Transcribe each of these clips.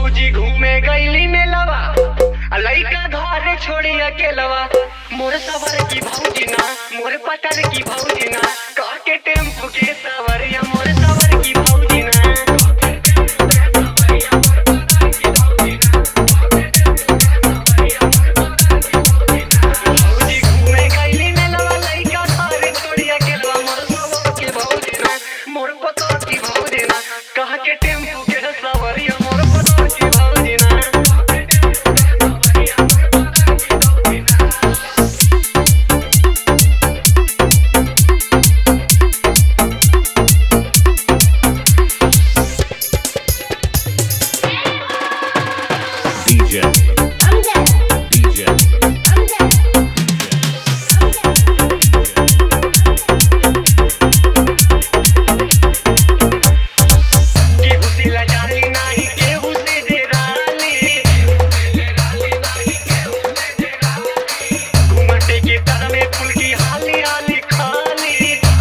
भौजी घूमे गईली मेलवा आ लइका घरे छोड़ी अकेलवा मोर सवर की भौजी ना मोर पतर की भौजी ना कह के टेम्पू के सवरिया मोर सवर की भौजी ना भौजी घूमे गईली मेलवा लइका घरे छोड़ी अकेलवा मोर सवर की भौजी ना मोर पतर की भौजी ना कह के टेम्पू के सवरिया मोर पतर की भौजी ना DJ, I'm dead. DJ, I'm dead. केहू से लजाली नाही केहू से डेराली घुमटे के तर में फूल की हाली हाली खाली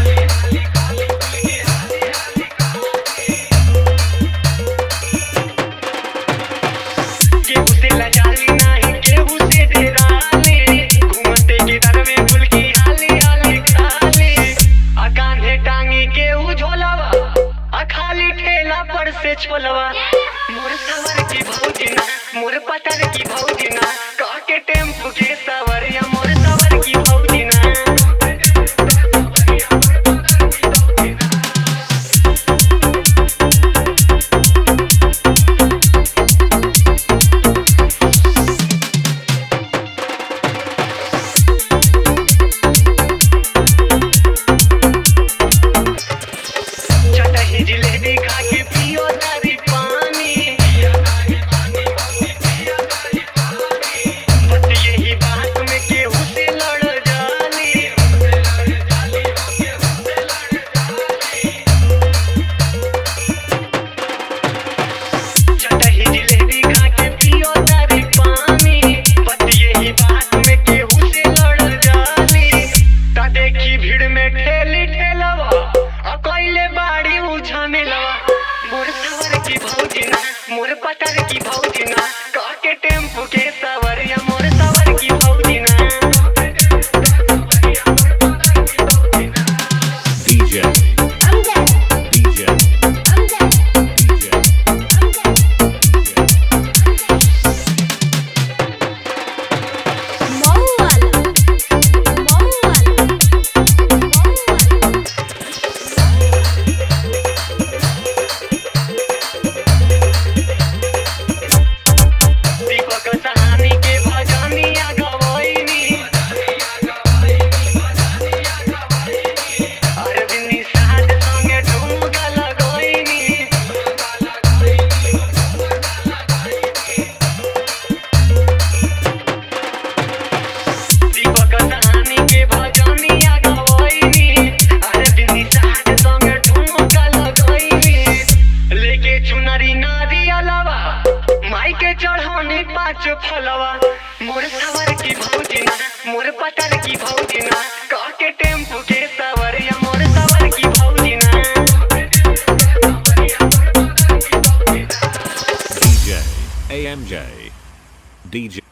केहू से लजाली नाही केहू से डेराली घुमटे के तर में फूल की हाली हाली खाली आ कान्हे टांगी केहू झोलावा आ खाली ठेला पर से छोलवा मोर सवर की भौजी ना मोर पतर की भौजी ना कह के टेम्पू के सवरिया मोर सवर की भौजी ना चटही जिलेबी खा के पियो तारी पानी बस यही बात में केहू से लड़ जाली चटही जिलेबी खा के पियो तारी पानी बस यही बात में केहू से लड़ जाली ता देखी भीड़ में ठेली ठेलवा आ कइले बाड़ी उझा मिलवा मोर सवर की भौजी ना मोर पतर की भौजी ना कह के टेम्पू के सवरिया मोर सवर की भौजी ना DJ, I'm dead. DJ, I'm dead. DJ, I'm dead. Mongol. Mongol. Mongol. दीपक सहानी के भजनिया गवैनी अरविंद निषाद संगे ठुमका लगैनी दीपक सहानी के भजनिया गवैनी अरविंद निषाद संगे ठुमका लगैनी लेके चुनरी नारियलवा माई के चढ़ौनी पाँच फलवा मोर सवर की भौजी ना मोर पतर की भौजी ना कह के टेम्पू के सवरिया मोर सवर की भौजी ना DJ, AMJ, DJ.